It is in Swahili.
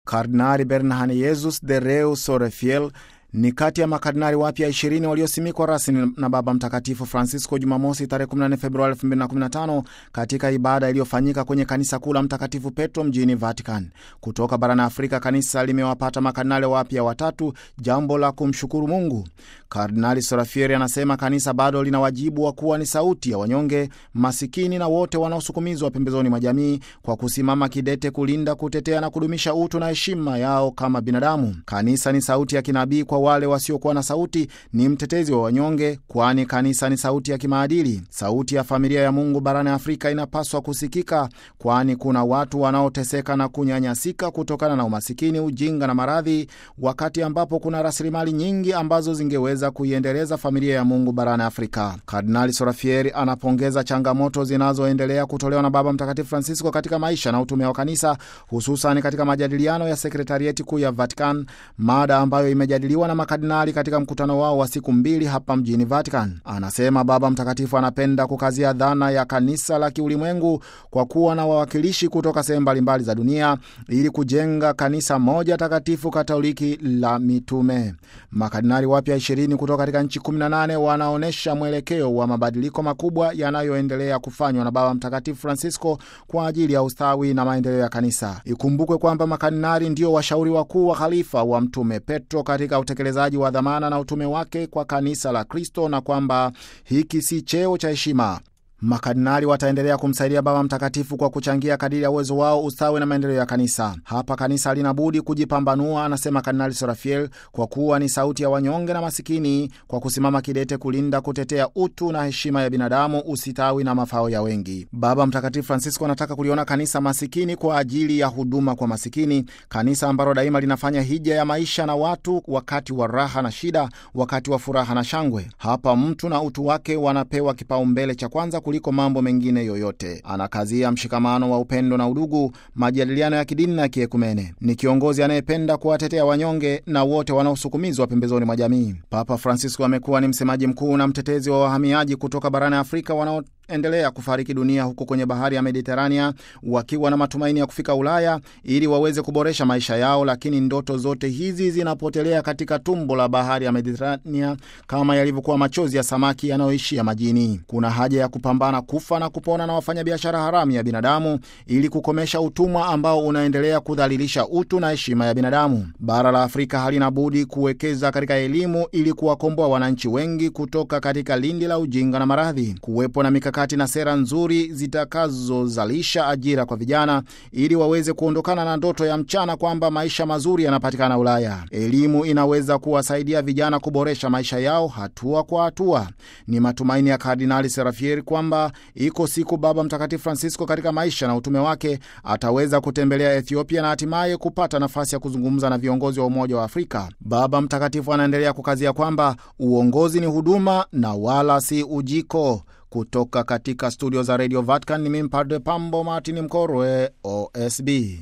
Kardinali Bernard Jesus de Reu Sorefiel ni kati ya makardinali wapya 20 waliosimikwa rasmi na Baba Mtakatifu Francisco Jumamosi tarehe 14 Februari 2015 katika ibada iliyofanyika kwenye kanisa kuu la Mtakatifu Petro mjini Vatican. Kutoka barani Afrika, kanisa limewapata makardinali wapya watatu, jambo la kumshukuru Mungu. Kardinali Sorafieri anasema kanisa bado lina wajibu wa kuwa ni sauti ya wanyonge, masikini na wote wanaosukumizwa pembezoni mwa jamii kwa kusimama kidete kulinda, kutetea na kudumisha utu na heshima yao kama binadamu. Kanisa ni sauti ya kinabii kwa wale wasiokuwa na sauti, ni mtetezi wa wanyonge, kwani kanisa ni sauti ya kimaadili. Sauti ya familia ya Mungu barani Afrika inapaswa kusikika, kwani kuna watu wanaoteseka na kunyanyasika kutokana na umasikini, ujinga na maradhi, wakati ambapo kuna rasilimali nyingi ambazo zingeweza kuiendeleza familia ya Mungu barani Afrika. Kardinali Sorafieri anapongeza changamoto zinazoendelea kutolewa na Baba Mtakatifu Francisco katika maisha na utume wa kanisa, hususan katika majadiliano ya sekretarieti kuu ya Vatican, mada ambayo imejadiliwa na makardinali katika mkutano wao wa siku mbili hapa mjini Vatican. Anasema Baba Mtakatifu anapenda kukazia dhana ya kanisa la kiulimwengu kwa kuwa na wawakilishi kutoka sehemu mbalimbali za dunia ili kujenga kanisa moja takatifu katoliki la mitume. Makardinali wapya 20 kutoka katika nchi 18 wanaonyesha mwelekeo wa mabadiliko makubwa yanayoendelea kufanywa na Baba Mtakatifu Francisco kwa ajili ya ustawi na maendeleo ya kanisa. Ikumbukwe kwamba makardinali ndio washauri wakuu wa khalifa wa Mtume Petro katika utekelezaji wa dhamana na utume wake kwa kanisa la Kristo na kwamba hiki si cheo cha heshima. Makardinali wataendelea kumsaidia Baba Mtakatifu kwa kuchangia kadiri ya uwezo wao ustawi na maendeleo ya kanisa. Hapa kanisa halina budi kujipambanua, anasema Kardinali Sorafiel, kwa kuwa ni sauti ya wanyonge na masikini, kwa kusimama kidete kulinda, kutetea utu na heshima ya binadamu, usitawi na mafao ya wengi. Baba Mtakatifu Francisco anataka kuliona kanisa masikini kwa ajili ya huduma kwa masikini, kanisa ambalo daima linafanya hija ya maisha na watu, wakati wa raha na shida, wakati wa furaha na shangwe. Hapa mtu na utu wake wanapewa kipaumbele cha kwanza kuliko mambo mengine yoyote. Anakazia mshikamano wa upendo na udugu, majadiliano ya kidini na kiekumene. Ni kiongozi anayependa kuwatetea wanyonge na wote wanaosukumizwa pembezoni mwa jamii. Papa Francisco amekuwa ni msemaji mkuu na mtetezi wa wahamiaji kutoka barani Afrika wanao endelea kufariki dunia huko kwenye bahari ya Mediterania wakiwa na matumaini ya kufika Ulaya ili waweze kuboresha maisha yao, lakini ndoto zote hizi zinapotelea katika tumbo la bahari ya Mediterania kama yalivyokuwa machozi ya samaki yanayoishia majini. Kuna haja ya kupambana kufa na kupona na wafanyabiashara haramu ya binadamu ili kukomesha utumwa ambao unaendelea kudhalilisha utu na heshima ya binadamu. Bara la Afrika halina budi kuwekeza katika elimu ili kuwakomboa wananchi wengi kutoka katika lindi la ujinga na maradhi, kuwepo na mikakati na sera nzuri zitakazozalisha ajira kwa vijana ili waweze kuondokana na ndoto ya mchana kwamba maisha mazuri yanapatikana Ulaya. Elimu inaweza kuwasaidia vijana kuboresha maisha yao hatua kwa hatua. Ni matumaini ya Kardinali Serafieri kwamba iko siku Baba Mtakatifu Francisco katika maisha na utume wake ataweza kutembelea Ethiopia na hatimaye kupata nafasi ya kuzungumza na viongozi wa Umoja wa Afrika. Baba Mtakatifu anaendelea kukazia kwamba uongozi ni huduma na wala si ujiko. Kutoka katika studio za Radio Vatican ni mimi Padre Pambo Martin Mkorwe, OSB.